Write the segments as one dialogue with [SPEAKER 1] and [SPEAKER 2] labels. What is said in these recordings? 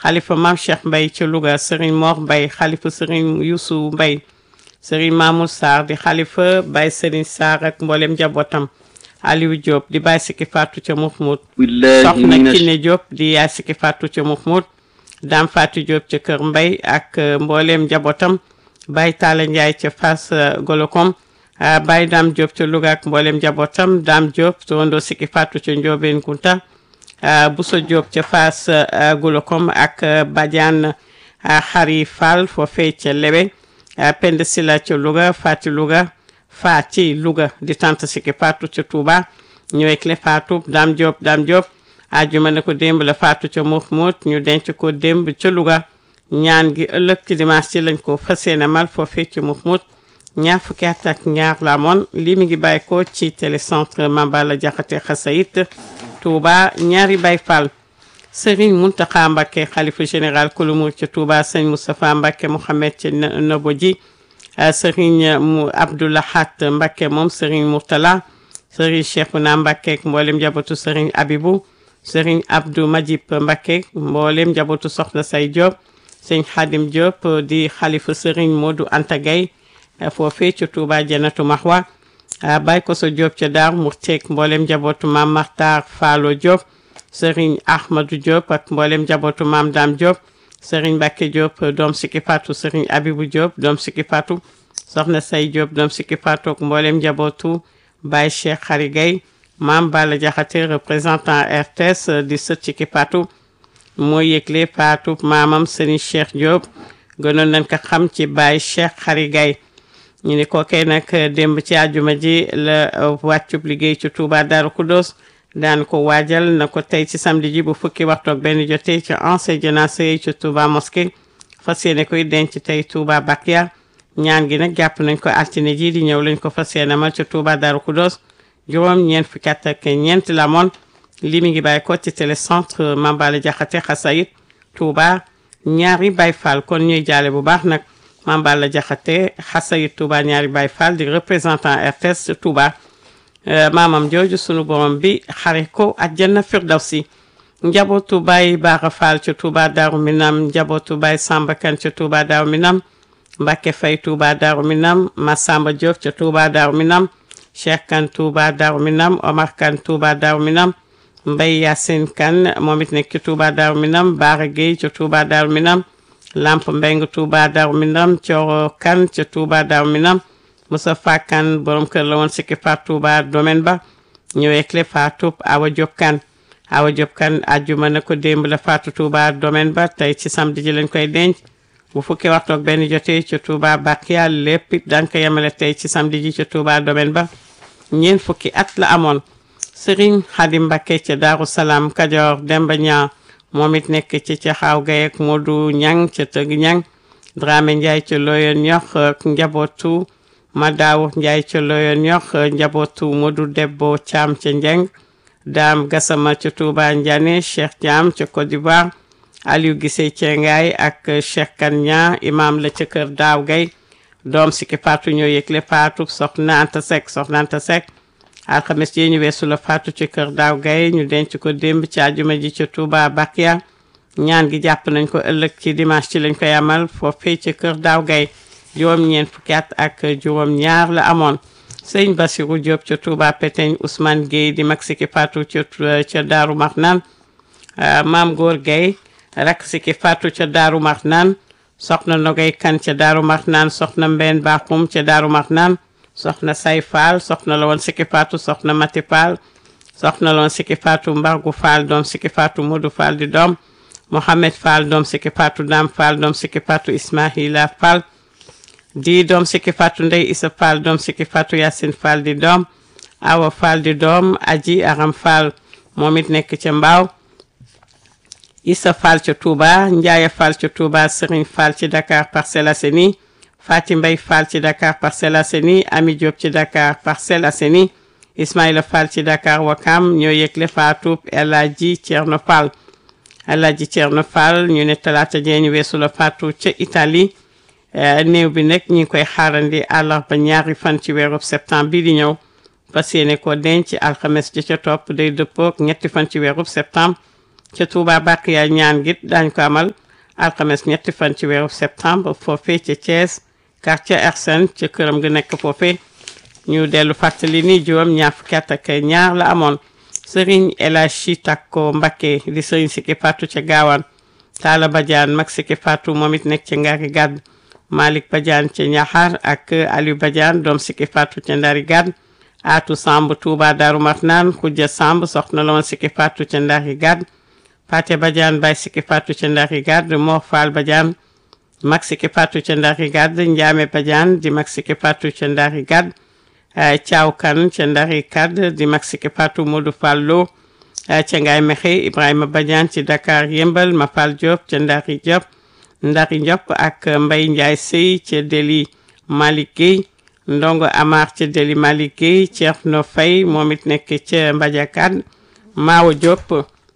[SPEAKER 1] xalifa maam Cheikh Mbay ci Louga Serigne Mor Mbay xalifa Serigne Youssou Mbay Serigne Mamour Sarr di xalifa Baye Serigne Sarr ak mboolem njabootam Aliou Diop di Baye Sikki Fatou ca Mouhmoud
[SPEAKER 2] billahi
[SPEAKER 1] soxna
[SPEAKER 2] mina
[SPEAKER 1] Kiné Diop di yaay Sikki Fatou ca Mouhmoud Dame Fatou Diop ca Kër Mbay ak euh, mboolem njabootam Baye Talla Ndiaye ca Fass euh, Golokom ah, Baye Dame Diop ca Louga ak mboolem njabootam Dame Diop tondo Sikki Fatou ca Ndiobène Kounta ah, Bousso Diop ca Fass euh, Golokom ak euh, Badiane ah, Xari Fall foofee ca Lebe ah, Penda Sila ca Louga Fati Louga Fati Louga di tante Sikki Fatou ca Touba ñëwee clé Fatou Dame Diop Dame Diop ajjuma ne ko démb la Fatou ca Mouhmoud ñu denc ko démb ca Louga ñaan gi ëllëg ci dimanche ci lañ ko fas yéene mal foofee ci Mouhmoud ñaar fukki at ak ñaar la amoon lii mi ngi bàyyi ko ci télécentre Mambala Jaxate Xasayit Touba ñaari Baay Fall Serigne Mountakha Mbacké xalifa général Kouloumou ca Touba sëñ Moustapha Mbacké Mouhamed ca Nobo ji Serigne mu Abdoulahat Mbacké moom Serigne Mourtala Serigne Cheikhouna Mbacké ak mboolem njabootu Serigne Abibou Serigne Abdou Majib Mbacké mboolem njabootu Soxna Say Diop sëñ Khadim Diop di xalifa Serigne Modou Anta Gaye foofee ca Touba Janatu Mahwa Baye Koso Diop ca Daar Murteek mboolem njabootu Maam Maxtar Faalo Diop Serigne Ahmadou Diop ak mboolem njabootu Maam Dam Diop Serigne Mbacké Diop doom Sikki Fatou Serigne Abibou Diop doom Sikki Fatou Soxna Say Diop doom Sikki Fatou ak mboolem njabootu Baye Cheikh Khary Gaye Maam Bala Diakhaté représentant RTS di sët Sikki Fatou moo yëgle Fatou maamam Serigne Cheikh Diop gënoon nañ ko xam ci Baye Cheikh Khary Gaye ñu ni kookee nag démb ci àjjuma ji la wàccub liggéey ci Touba Darou Khoudoss daan ko waajal na ko tey ci samedi ji bu fukki waxtu ak benn jotee ci ancien jénacé yi ci Touba mosquée fas yéene koy denc tey Touba Bakia ñaan gi nag jàpp nañ ko altine ji di ñëw lañ ko fas yéene mal ci Touba Darou Khoudoss juróom ñeent fukki at ak ñeent la moon lii mi ngi bàyyi ko ci télécentre Mambala Jaxate Xasayit Touba ñaari Baay Fall kon ñuy jaale bu baax nag Mambala Jaxate Xasayit Touba ñaari Baay Fall di représentant RTS Touba maamam jooju sunu borom bi xare ko àjjana firdawsi njabootu Baay Baara Fall ca Touba Daaru Minam njabootu Baay Samba Kan ca Touba Daaru Minam Mbacke Fay Touba Daaru Minam Massamba Diop ca Touba Daaru Minam Cheikh Kan Touba Daaru Minam Omar Kan Touba Daaru Minam Mbay Yacine Kan moom it nekk ci Touba Daaru Minam Baara Gueye ca Touba Daaru Minam Lamp Mbeng Touba Daaru Minam Coro Kan ca Touba Daaru Minam Moustapha Kan borom kër la woon Sikki Fatou Touba domaine ba ñëwee clé Fatou Awa Diop Kan Awa Diop Kan àjjuma na ko démb la Fatou Touba domaine ba tey ci samedi ji lañ koy denc bu fukki waxtu ak benn jotee ci Touba Bakia lépp it daan ko yemale tey ci samedi ji ci Touba domaine ba ñeent fukki at la amoon Serigne Khadim Mbacké ca Daaru Salaam Kajoor Demba Ñaa moom it nekk ci ca xaaw gay ak Modou Ñang ca Tëgg Ñang Dramé Ndiaye ca Loyen ñox ak njabootu Madaaw Ndiaye ca Loyen ñox njabootu Modou Debbo Thiam ca Njeng Dame Gassama ca Touba Ndiané Cheikh Thiam ca Côte d'Ivoire Aliou Gissé Thiengaay ak Cheikh Kanya imam la ca kër Daaw Gay doom Sikki Fatou ñoo yëgle Fatou soxna Anta Seck soxna Anta Seck alxames yi ñu weesu la Fatou ci kër Daaw Gay ñu denc ko démb ci àjjuma ji ca Touba Bakia ñaan gi jàpp nañ ko ëllëg ci dimanche ci lañ koy amal foofee ci kër Daaw Gay juróom-ñeent fukki at ak juróom-ñaar la amoon sëñ Bassirou Diop ca Touba Peteñ Ousmane Gueye di mag Sikki Fatou ca ca Daaru Marnaan maam Góor Gueye rak Sikki Fatou ca Daaru Marnaan soxna Nogay Kan ca Daaru Marnaan soxna Mbeen Bakhoum ca Daaru Marnaan soxna Say Fall soxna la woon Sikki Fatou soxna Mati Fall soxna la woon Sikki Fatou Mbargu Fall doom Sikki Fatou Modou Fall di doom Mohamed Fall doom Sikki Fatou Dam Fall doom Sikki Fatou Ismaila Fall di doom Sikki Fatou Ndey Isa Fall doom Sikki Fatou Yacine Fall di doom Awa Fall di doom Aji Aram Fall moom it nekk ca Mbaaw Issa Fall ca Touba Ndiaye Fall ca Touba Serigne Fall ci Dakar Parcelles Assainies Fati Mbay Fall ci Dakar Parcelles Assainies Ami Diop ci Dakar Parcelles Assainies Ismaïla Fall ci Dakar Wakam ñoo yëgle Fatou El Hadji Thierno Fall El Hadji Thierno Fall ñu ne talaata jee ñu weesu la Fatou ca Italie néew bi nag ñu ngi koy xaarandi àllarba ñaari fan ci weeru septembre bi di ñëw fas yéene ko denc alxames ji ca topp day dëppook ñetti fan ci weeru septembre ca Touba Bakiya ñaan git daañ ko amal alxames ñetti fan ci weeru septembre foofee ca Thiès quartier Ersen ca këram gi nekk foofee ñu dellu fàttali ni juróom ñaar fukki at ak ñaar la amoon Serigne El Hadji Takko Mbacké di Serigne Siki Fatou ca Gaawaan Talla Badiane mag Siki Fatou moom it nekk ca Ngari Gàdd Malick Badiane ca Ñaxar ak Aliou Badiane doom Siki Fatou ca Ndari Gàdd Atou Samb Touba Darou Marnaan Khoudia Samb soxna la woon Siki Fatou ca Ndari Gàdd Paté Badiane Baye Siki Fatou ca Ndari Gàdd Mor Fall Badiane mag Siki Fatou ca Ndari Gàdd Ndiame Badiane di mag Siki Fatou ca Ndari Gàdd Thiaw Kan ca Ndari Kad di mag Siki Fatou Modou Fall Lo ca Ngaye Mexe Ibrahima Badiane ci Dakar Yëmbal Mafal Diop ca Ndari Diop Ndari Diop ak Mbaye Ndiaye Sey ca Deli Malick Gueye Ndongo Amar ca Deli Malick Gueye Thierno Faye moom it nekk ca Mbadiakad Mawo Diop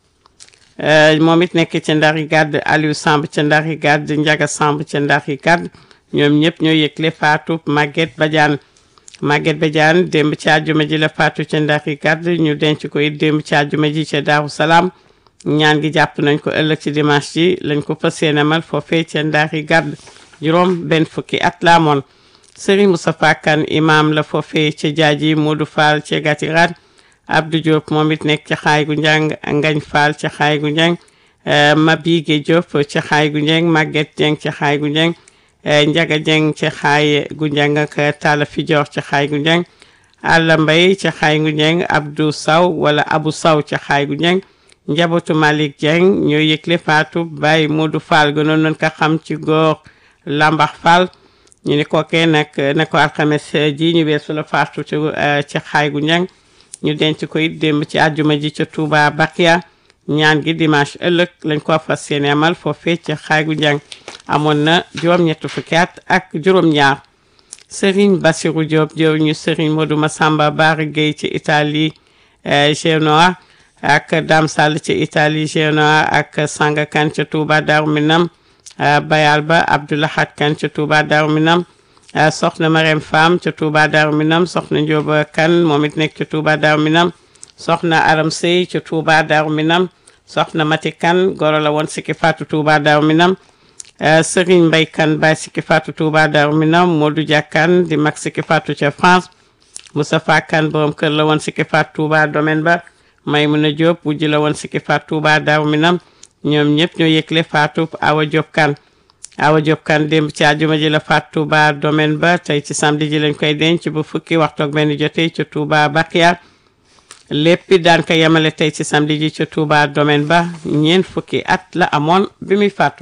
[SPEAKER 1] moom it nekk ca Ndari Gad Aliou Samb ca Ndari Gad Ndiaga Samb ca Ndari Gad ñoom ñëpp ñoo yëgle Fatou Maguette Badiane Maguette Badiane démb ci àjjuma ji la faatu ca Ndari Gàdd ñu denc ko it démb ci àjjuma ji ca Daaru Salaam ñaan gi jàpp nañ ko ëllëg ci dimanche ji lañ ko fas yéene amal foofee ca Ndari Gàdd juróom benn fukki at la amoon Serigne Moustapha Kane imam la foofee ca Jaaji Modou Fall ca Gatirat Abdou Diop moom it nekk ca xaay gu njàng Ngañ Fall ca xaay gu njàng Mabige Diop ca xaay gu njàng Maguette Dieng ca xaay gu njàng Njaga Jeng ca xaay gu njàng ak Talla Fijoor ca xaay gu njàng Alla Mbay ca xaay gu njàng Abdou Saw wala Abu Saw ca xaay gu njàng njabootu Malick Dieng ñoo yëgle faatu Baye Modou Fall gënoon nañ ko xam ci góor Lambax Fall ñu ni kookee nag ne ko alxames ji ñu weesu la faatu ci ca xaay gu njàng ñu denc ko it démb ci àjjuma ji ca Touba Bakia ñaan gi dimanche ëllëg lañ ko fas yéene amal foofee ca xaay gu njàng amoon na juróom-ñett fukki at ak juróom-ñaar Serigne Bassirou Diop jëw ñu Serigne Modou Massamba Bara Gueye ci Italie Genoa ak Dame Sall ci Italie Genoa ak Sanga Kane ca Touba Darou Minam Bayal Ba Abdoulahat Kane ca Touba Darou Minam soxna Marème Fam ca Touba Darou Minam soxna Ndioba Kane moom it nekk ca Touba Darou Minam soxna Aram Sey ca Touba Darou Minam soxna Mati Kane goro la woon Siki Fatou Touba Darou Minam Serigne Mbaye Kane Baye Siki Fatou Touba Darou Minam Modou Dia Kane di mag Siki Fatou ca France Moustapha Kane borom kër la woon Siki Fatou Touba domaine ba Maymouna Diop wujj la woon Siki Fatou Touba Darou Minam ñoom ñëpp ñoo yëgle Fatou Awa Diop Kane Awa Diop Kane démb ci àjjuma ji la Fatou Touba domaine ba tey ci samedi ji lañ koy denc bu fukki waxtu ak benn jotee ca Touba Bakia léppi daan ko yemale tey ci samedi ji ca Touba domaine ba ñeent fukki at la amoon bi muy faatu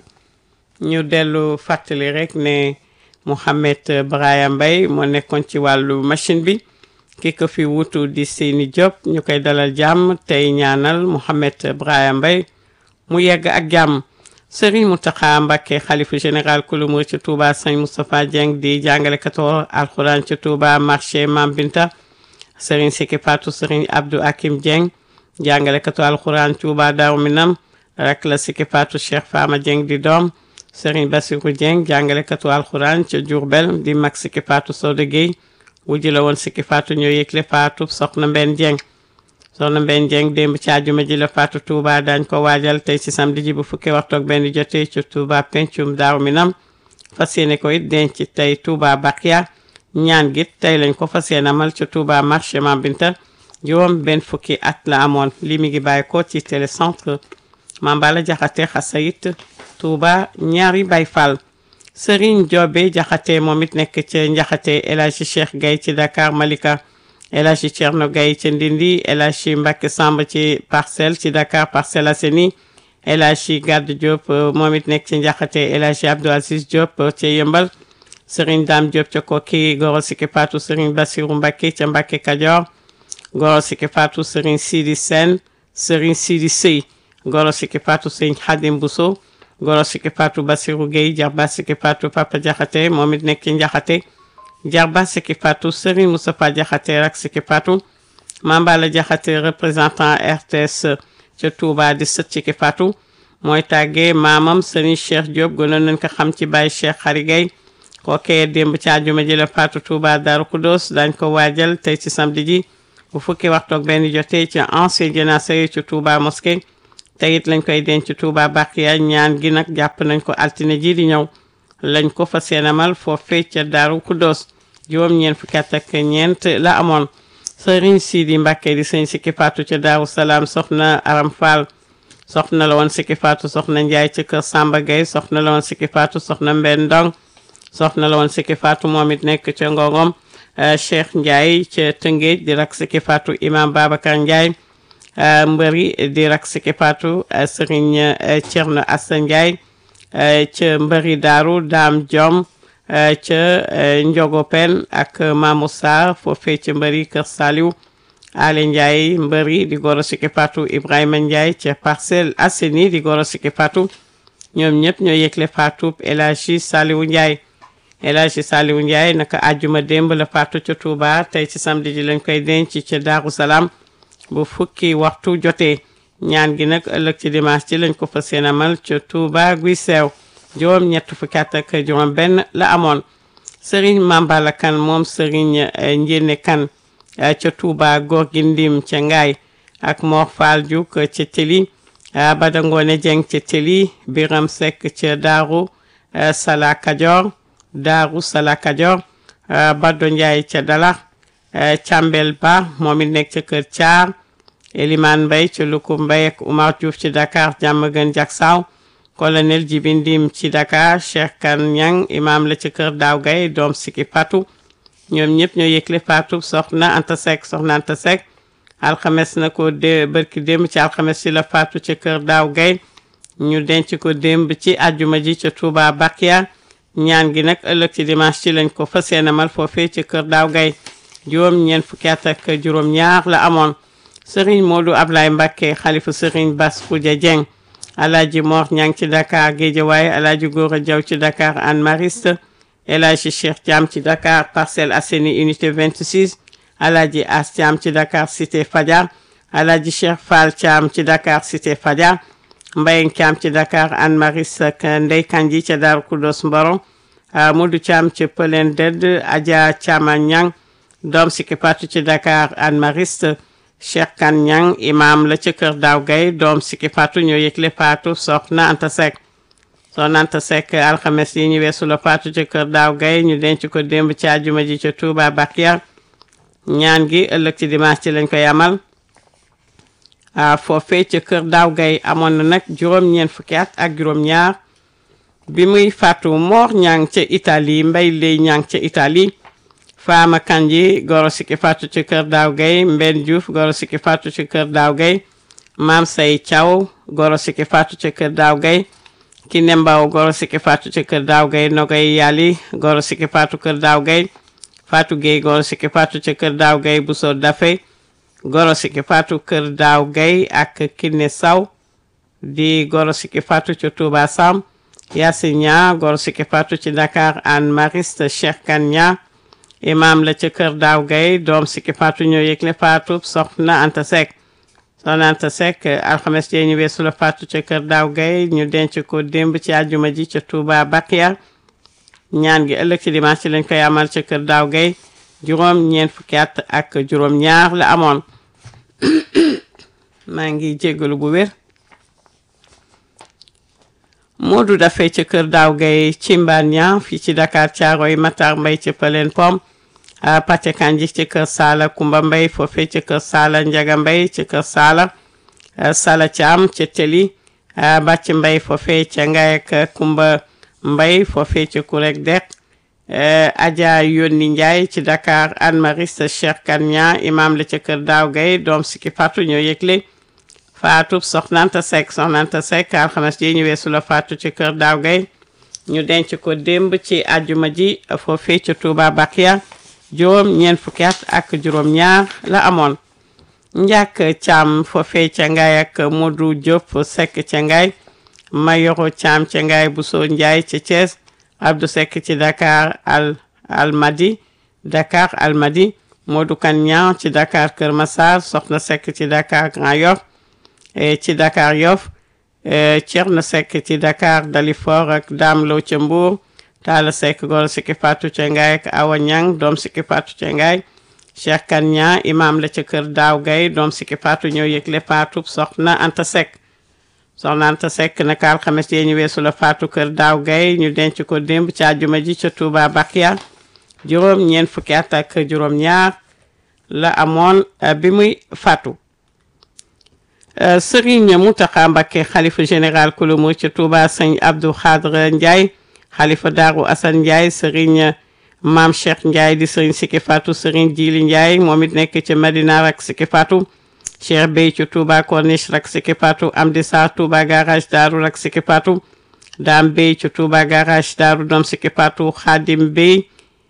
[SPEAKER 1] ñu dellu fàttali rek ne Mouhamed Braya Mbaye moo nekkoon ci wàllu machine bi ki ko fi wutu di Seyni Diop ñu koy dalal jàmm tey ñaanal Mouhamed Braya Mbaye mu yegg ak jàmm Serigne Mountakha Mbacké xalifa général kulu murid ci Touba Sëñ Moustapha Dieng di jàngalekatoo alxuraan ci Touba marché Mam Binta Serigne Siki Fatou Serigne Abdou Hakim Dieng jàngalekatoo alxuraan Touba Darou Minam rek la Siki Fatou Cheikh Fama Dieng di doom Serigne Bassirou Dieng jàngalekatu alxuraan ca Diourbel di mag Siki Fatou Soda Gueye wujj la woon Siki Fatou ñoo yëgle Fatou soxna Mbenn Dieng soxna Mbenn Dieng démb ci àjjuma ji la Fatou Touba dañ ko waajal tey ci samedi ji bu fukki waxtu ak benn jotee ci Touba pencum Daaru Minam fas yéene ko it denc tey Touba Bakia ñaan git tey lañ ko fas yéene amal ci Touba marché Mambinta juróom benn fukki at la amoon lii mi ngi bàyyi ko ci télécentre Mambala Jaxate Xasayit Touba ñaari Baay Fall Serigne Diobe Jaxate moom it nekk ca Njaxate El Hadji Cheikh Gaye ci Dakar Malika El Hadji Thierno Gaye ca Ndindi El Hadji Mbacke Samb ci Parcelles ci Dakar Parcelles Assainies El Hadji Gadd Diop moom it nekk ci Njaxate El Hadji Abdou Aziz Diop ca Yëmbal Serigne Dame Diop ca Koki Goro Siki Fatou Serigne Bassirou Mbacke ca Mbacke Kajoor Goro Siki Fatou Serigne Sidi Sène Serigne Sidi Sey Goro Siki Fatou Serigne Khadim Bousso Goro Siki Fatou Bassirou Gueye Jarba Siki Fatou Papa Jaxate moom it nekk ci Njaxate Jarba Siki Fatou Serigne Moustapha Jaxate rak Siki Fatou Mambala Jaxate représentant RTS ca Touba di sët Siki Fatou mooy tàggee maamam Serigne Cheikh Diop gënoon nañ ko xam ci Baye Cheikh Xari Gueye kookee démb ci àjjuma ji la Fatou Touba Darou Khoudoss dañ ko waajal tey ci samedi ji bu fukki waxtu ak benn jotee ci ancien jénacé ci Touba mosquée te it lañ koy denc Touba Bakiya ñaan gi nag jàpp nañ ko altine ji di ñëw lañ ko fa seenamal foofee ca Daaru Kudos juróom-ñeent fukki at ak ñeent la amoon sëriñ Sidi Mbàkke di sëñ Sikki Faatu ca Daaru Salaam soxna Aram Fall soxna la woon Sikki Faatu soxna Njaay ci kër Samba Gueye soxna la woon Sikki Faatu soxna Mbenn Ndong soxna la woon Sikki Faatu moom it nekk ca Ngongom Cheikh Ndiaye ca Tëngéej di rak Sikki Faatu imam Babacar Ndiaye mbëri di rak Sikki Faatu sëriñ Thierno Assa Ndiaye ca mbëri daaru Daam Diom ca Njogo Pen ak Mamou Sarr foofee ca mbëri Kër Saliou Ale Ndiaye mbëri di goro Sikki Fatou Ibrahima Ndiaye ca Parcelles Assainies di goro Sikki Fatou ñoom ñëpp ñoo yëgle Fatou El Hadji Saliou Ndiaye El Hadji Saliou Ndiaye naka àjjuma démb la faatu ca Touba tey ci samedi ji lañ koy denc ca Daaru Salaam bu fukki waxtu jotee ñaan gi nag ëllëg ci dimanche ci lañ ko fas yéene amal ca Touba guy seew juróom ñett fukki at ak juróom benn la amoon Serigne Mambala Kan moom Serigne Njéene Kan ca Touba góor gi ndim ca Ngaay ak Mor Fall Diouk ca Teli Bada Ngoone Jeng ca Teli Biram Seck ca Daaru Sala Kajoor Daaru Sala Kajoor Baddo Ndiaye ca Dalax Càmbel Ba moom it nekk ca Kër Thiar Eliman Mbay ca Luku Mbay ak Oumar Diouf ci Dakar Diamaguène Diacksao colonel Jibi Ndim ci Dakar Cheikh Kan Ñang imam la ca Kër Daaw Gay doom Sikki Fatou ñoom ñëpp ñoo yëgle Fatou soxna Anta Seck soxna Anta Seck alxames na ko dé bërki démb ci alxames ci la Fatou ca Kër Daaw Gay ñu denc ko démb ci àjjuma ji ca Touba Bakia ñaan gi nag ëllëg ci dimanche ci lañ ko fas yéenemal foofee ca Kër Daaw Gay juróom ñeent fukki at ak juróom ñaar la amoon Serigne Modou Ablaye Mbacké xalifa Serigne Bass Khoudia Dieng Alaaji Mor Ñang ci Dakar Guédiawaye Alaaji Gora Diaw ci Dakar Anne Mariste El Hadji Cheikh Thiam ci Dakar Parcelles Assainies unité 26 Alaaji As Thiam ci Dakar Cité Fadia Alaaji Cheikh Fall Thiam ci Dakar Cité Fadia Mbayeng Thiam ci Dakar Anne Mariste ak Ndey Kanji ca Daaru Kudos Mboro Modou Thiam ci Pëlen Dedd Adja Thiama Ñang doom Sikki Fatou ci Dakar Anne Mariste Cheikh Kan Ñang imam la ca kër Daaw Gay doom Sikki Fatou ñoo yëgle Fatou soxna Anta Seck soxna Anta Seck alxames yi ñu weesu la Fatou ca kër Daaw Gay ñu denc ko démb ci àjjuma ji ca Touba Bakia ñaan gi ëllëg ci dimanche ci lañ koy amal a foofee ca kër Daaw Gay amoon na nag juróom-ñeent fukki at ak juróom-ñaar bi muy Fatou Mor Ñang ca Italie Mbay Lay Ñang ca Italie Faama Kanji goro Sikki Fatou ci kër Daaw Gay Mbenn Diouf goro Sikki Fatou ci kër Daaw Gay Maam Say Thiaw goro Sikki Fatou ci kër Daaw Gay Kiné Mbaw goro Sikki Fatou ci kër Daaw Gay Nogay Yali goro Sikki Fatou kër Daaw Gay Fatou Gueye goro Sikki Fatou ci kër Daaw Gay Bousso Dafe goro Sikki Fatou kër Daaw Gay ak Kiné Saw di goro Sikki Fatou ci Touba Sam Yacine Nia goro Sikki Fatou ci Dakar Anne Mariste Cheikh Kan Nia imam la ca kër Daaw Gay doom Sikki Fatou ñoo yëgle Fatou soxna Anta Seck soxna Anta Seck alxames jee ñu weesu la Fatou ca kër Daaw Gay ñu denc ko démb ci àjjuma ji ca Touba Bakia ñaan gi ëllëg ci dimanche ci lañ koy amal ca kër Daaw Gay juróom ñeent fukki at ak juróom ñaar la amoon maa ngi jéggalu bu wér Modou dafay ca kër Daaw Gay ci Mbania fii ci Dakar Caaroy Matar Mbay ca Pëleen Pom Pàcce Kanji ci kër Saala Kumba Mbay foofee ca kër Saala Njaga Mbay ca kër Saala Sala Caam ca Teli Bàcc Mbay foofee ca Ngay ak Kumba Mbay foofee ca Kurek Dek Adja Yónni Njaay ci Dakar Anne Mariste Cheikh Kanya imam la ca kër Daaw Gay doom Sikki Fatou ñoo yëgle Fatou Soxna Anta Seck Soxna Anta Seck alxames ji ñu weesu la Fatou ci kër Daaw Gay ñu denc ko démb ci àjjuma ji foofee ca Touba Bakia juróom ñeent fukki at ak juróom ñaar la amoon njàkk Caam foofee ca Ngaay ak Modou Diop Seck ca Ngaay Mayoro Caam ca Ngaay Bousso Njaay ca Thiès Abdou Seck ci Dakar al Almadi Dakar Almadi Modou Kan Ñaan ci Dakar Kër Massar Soxna Seck ci Dakar Grand Yoff ci Dakar Yoff Thierno Seck ci Dakar Dalifort ak Dame Lo ca Mbour Talla Seck goro Sikki Fatou ca Ngaay ak Awa Ñang doom Sikki Fatou ca Ngaay Cheikh Kan Ñaan imam la ca kër Daaw Gay doom Sikki Fatou ñoo yëgle Fatou soxna Anta Seck soxna Anta Seck naka alxames yee ñu weesu la faatu kër daaw gay ñu denc ko démb ci àjjuma ji ca Touba Bakia juróom ñeent fukki at ak juróom ñaar la amoon bi muy faatu Serigne Mountakha Mbacké xalifa général kulu mu ca Touba sëñ Abdou Khadre Ndiaye xalifa Daaru Assane Ndiaye Serigne Maam Cheikh Ndiaye di Serigne Siki Fatou Serigne Djili Ndiaye moom it nekk ca Madina rak Siki Fatou Cheikh Bey ci Touba Corniche rak Siki Fatou Amdi Sarr Touba garage Daaru rak Siki Fatou Dame Bey ci Touba garage Daaru doom Siki Fatou Khadim Bey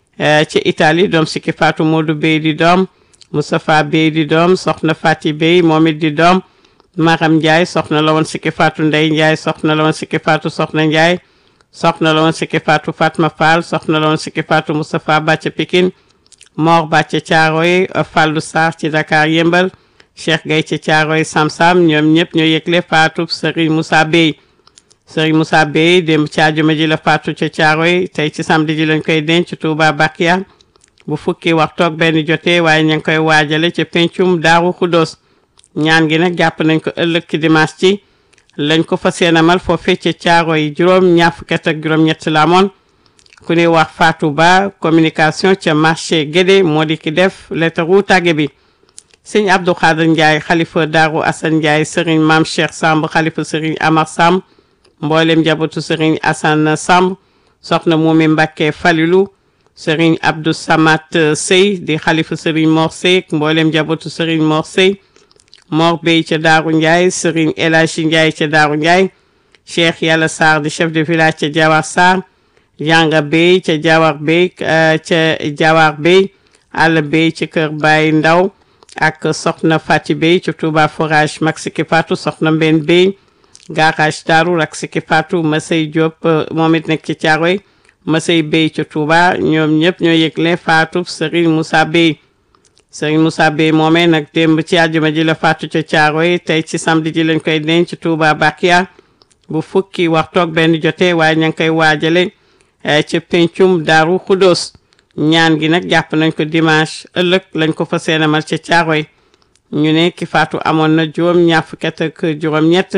[SPEAKER 1] ci Italie doom Siki Fatou Modou Bey di doom Moustapha Bey di doom Soxna Fati Bey moom it di doom Maram Ndiaye soxna la woon Siki Fatou Ndey Ndiaye soxna la woon Siki Fatou Soxna Ndiaye soxna la woon Siki Fatou Fatma Fall soxna la woon Siki Fatou Moustapha Bàcc Pikine Mor Bàcc Caaroy Fallou Sarr ci Dakar Yëmbal Cheikh Gay ci Caaroy Sam-Sam ñoom ñëpp ñoo yëgle Fatou Serigne Moussa Bey Serigne Moussa Bey démb ci àjjuma ji la Fatou ca Caaroy tey ci samedi ji lañ koy denc Touba Bakia bu fukki waxtu ak benn jotee waaye ñu ngi koy waajale ca pencum Daaru Xuddoos ñaan gi nag jàpp nañ ko ëllëg ci dimanche ci lañ ko fas yéene amal foofee ca caaro yi juróom ñaar fukki at ak juróom-ñett la amoon ku ñuy wax Fatou Ba communication ca marché Guédé moo di ki def lettre tàgge bi sëñ Abdou Khader Ndiaye xalifa Daaru Assane Ndiaye sëriñ Maam Cheikh Samb xalifa sëriñ Amar Samb mboolem njabootu sëriñ Assane Samb soxna Moumi Mbacké Falilou sëriñ Abdou Samat Sey di xalifa sëriñ Mor Sey mboolem njabootu sëriñ Mor Sey Mor Bey ca Daaru Ndiaye Serigne El Hadji Ndiaye ca Daaru Ndiaye Cheikh Yàlla Sarr di chef de village ca Jawar Sarr Yanga Bey ca Jawar Bey ca Jawar Bey Alla Bey ci kër Baye Ndaw ak Soxna Fati Bey ci Touba forage mag Siki Fatou Soxna Mben Bey garage Daaru ak Siki Fatou Masey Diop moom it nekk ci Caaroy Masey Bey ca Touba ñoom ñëpp ñoo yëgle Fatou Serigne Moussa Bey sëriñ Moussa Bey moomee nag démb ci àjjuma ji la faatu ca Caaroy tey ci samedi ji lañ koy denc Touba Bakia bu fukki waxtu ak benn jotee waaye ña ngi koy waajale ca pencum Daaru Xuddoos ñaan gi nag jàpp nañ ko dimanche ëllëg lañ ko fa seenamal ca Caaroy ñu ne ki faatu amoon na juróom ñaar fukki at ak juróom-ñett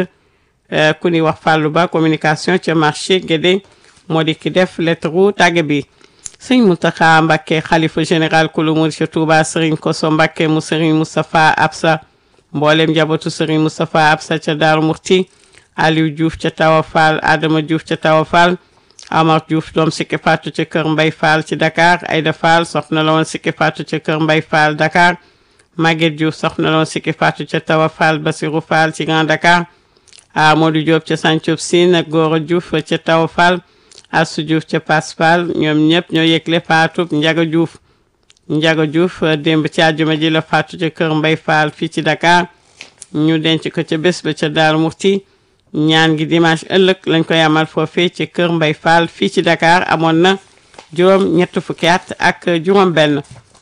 [SPEAKER 1] ku ni wax Fallou Ba communication ca marché Guédé moo di ki def lettre tàgge bi sëñ Mountakha Mbacké xalifa général kulu murid ca Touba sëriñ Koso Mbacké mu sëriñ Moustapha Absa mboolem njabootu sëriñ Moustapha Absa ca Daaru Murti Aliou Diouf ca Tawa Fall Adama Diouf ca Tawa Fall Amar Diouf doom Siki Fatou ca kër Mbay Fall ci Dakar Aïda Fall soxna la woon Siki Fatou ca kër Mbay Fall Dakar Maguette Diouf soxna la woon Siki Fatou ca Tawa Fall Basirou Fall ci Grand Dakar Amadou Diop ca Santhiou Sine ak Goro Diouf ca Tawa Fall Assou Diouf ca Paspal ñoom ñëpp ñoo yëgle faatu Njaga Diouf Njaga Diouf démb ci àjjuma ji la faatu ca kër Mbay Fall fii ci Dakar ñu denc ko ca bés ba ca Daaru Murti ñaan gi dimanche ëllëg lañ koy amal foofee ca kër Mbay Fall fii ci Dakar amoon na juróom ñett fukki at ak juróom benn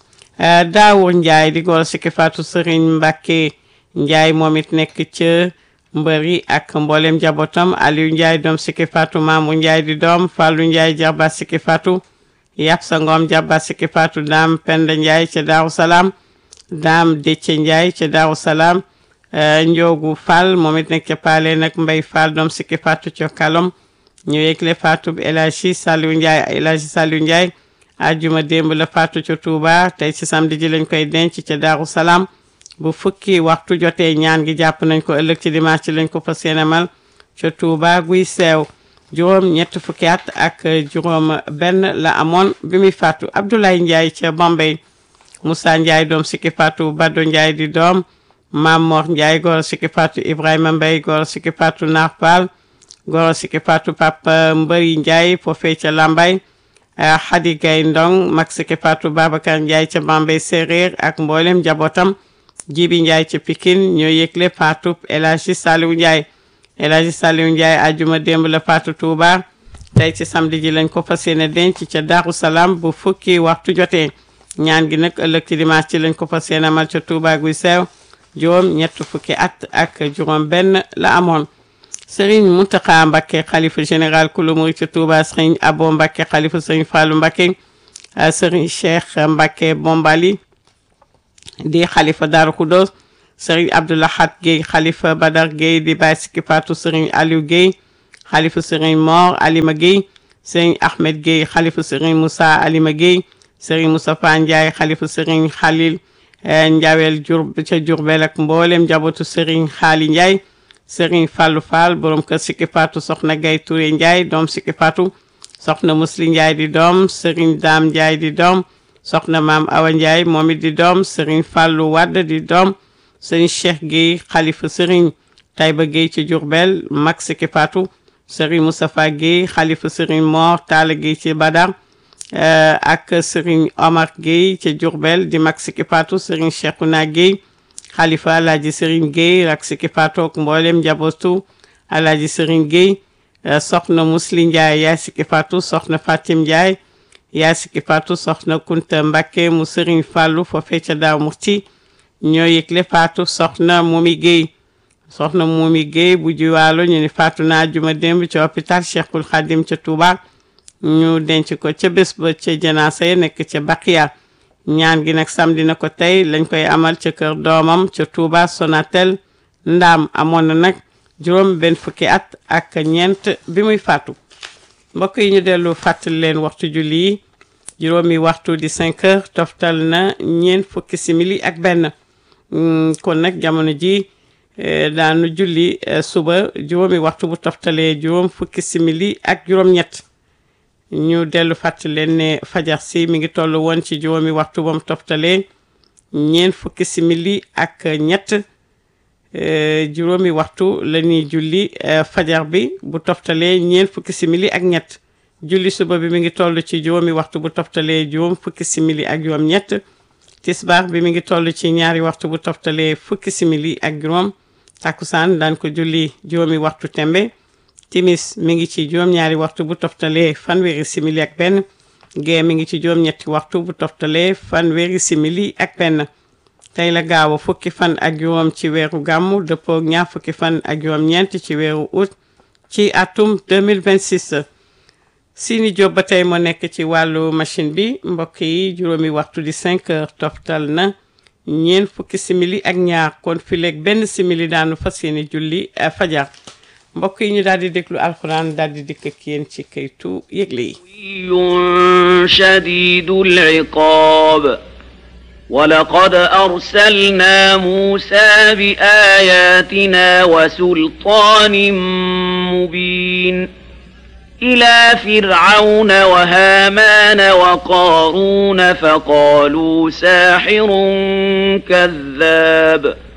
[SPEAKER 1] Daawur Njaay di góor Siki Faatu Sëriñ Mbàkke Njaay moom it nekk ca mbëri ak mboolem njabootam Aliou Ndiaye doom Siki Fatou Mamou Ndiaye di doom Fallou Ndiaye jarba Siki Fatou yàpp sa ngoom jarba Siki Fatou daam Penda Ndiaye ca Daaru Salaam daam Déthié Ndiaye ca Daaru Salaam Njoogu Fall moom it nekk ca Paale nag Mbay Fall doom Siki Fatou ca Kalom ñu yëgle Fatou El Hadji Saliou Ndiaye El Hadji Saliou Ndiaye ajjuma démb la Fatou ca Touba tey ci samedi ji lañ koy denc ca Daaru Salaam bu fukki waxtu jotee ñaan gi jàpp nañ ko ëllëg ci dimanche ci lañ ko fas yéenemal ca Touba guy seew juróom ñett fukki at ak juróom benn la amoon bi muy faatu Abdoulaye Ndiaye ca Bombay Moussa Ndiaye doom Siki Fatou Baddo Ndiaye di doom Mam Mor Ndiaye goro Siki Fatou Ibrahima Mbaye goro Siki Fatou Nar Fall goro Siki Fatou Papa Mbëri Ndiaye foofee ca Lambay Khady Gaye Ndong mag Siki Fatou Babacar Ndiaye ca Bombay Séréer ak mboolem njabootam Jibi Ndiaye ca Pikine ñoo yëgle faatu El Hadji Saliou Ndiaye El Hadji Saliou Ndiaye ajuma démb la faatu Touba tey ci samedi ji lañ ko fas yéene denc ca Darou Salaam bu fukki waxtu jotee ñaan gi nag ëllëg ci dimanche ci lañ ko fas yéene amal ca Touba guy seew juróom ñett fukki at ak juróom benn la amoon Serigne Mountakha Mbacké xalifa général kulu murid ca Touba Serigne Abo Mbacké xalifa Serigne Fallou Mbacké Serigne Cheikh Mbacké Bombali di xalifa Daaru Khoudoss sëriñ Abdoulahat Guèye xalifa Badar Guèye di bàyyi sikki faatu sëriñ Aliou Guèye xalifa sëriñ Mor Alima Guèye sëriñ Ahmed Guèye xalifa sëriñ Moussa Alima Guèye sëriñ Moustapha Ndiaye xalifa sëriñ Khalil Ndiawel jur ca Jurbel ak mboolem njabootu sëriñ Xaali Ndiaye sëriñ Fallou Fall borom kër sikki faatu soxna Gay Touré Ndiaye doom sikki faatu soxna Musli Ndiaye di doom sëriñ Daam Ndiaye di doom soxna maam Awa Ndiaye moom it di doom sëriñ Fallou Wadd di doom sëriñ Cheikh Guèye xalifa sëriñ Taïba Guèye ci Jurbel mag sikki faatu sëriñ Moustapha Guèye xalifa sëriñ Mor Talla Guèye ci Badar ak sëriñ Omar Guèye ci Jurbel di mag sikki faatu sëriñ Cheikhouna Guèye xalifa alaaji sëriñ Guèye ak sikki faatu ak mboolem njabootu alaaji sëriñ Guèye soxna Musli Ndiaye yaay sikki faatu soxna Fatim Ndiaye yaay sikki faatu soxna Kunta Mbakke mu sëriñ Fàllu foofee ca Daaw Muxti ñoo yëgle faatu soxna Momi Guèye soxna Momi Guèye bu jiwaalo ñu ni faatu naa juma démb ci hôpital Cheikhul Khadim ca Touba ñu denc ko ca bés ba ca janaasa ya nekk ca Baqiya ñaan gi nag samedi na ko tey lañ koy amal ca kër doomam ca Touba Sonatel ndaam amoon na nag juróom benn fukki at ak ñeent bi muy faatu mbokk yi ñu dellu fàttali leen waxtu julli yi juróomi waxtu di 5 heures toftal na ñeent fukki simili ak benn kon nag jamono ji daanu julli suba juróomi waxtu bu toftalee juróom fukki simili ak juróom-ñett ñu dellu fàttali leen ne fajar si mi ngi toll woon ci juróomi waxtu bam toftalee ñeent fukki simili ak ñett juróomi waxtu la ñuy julli fajar bi bu toftalee ñeent fukki simili ak ñett julli suba bi mi ngi toll ci juróomi waxtu bu toftalee juróom fukki simili ak juróom ñett tisbaar bi mi ngi toll ci ñaari waxtu bu toftalee fukki simili ak juróom takkusaan daan ko julli juróomi waxtu tembe timis mi ngi ci juróom-ñaari waxtu bu toftalee fanweeri simili ak benn gee mi ngi ci juróom-ñetti waxtu bu toftalee fanweeri simili ak benn tey la gaaw a fukki fan ak juróom ci weeru gàmmu dëppoo ak ñaar fukki fan ak juróom-ñeent ci weeru août ci atum 2026 Sini Diop ba tey moo nekk ci wàllu machine bi mbokk yi juróomi waxtu di 5 heures toftal na ñeent fukki simili ak ñaar kon fileeg benn simili daanu fas yéene julli fajar mbokk yi ñu daal di déglu alxuraan daal di dikk ak yéen ci kaytu yëgle yi
[SPEAKER 2] شديد العقاب ولقد أرسلنا موسى بآياتنا وسلطان مبين إلى فرعون وهامان وقارون فقالوا ساحر كذاب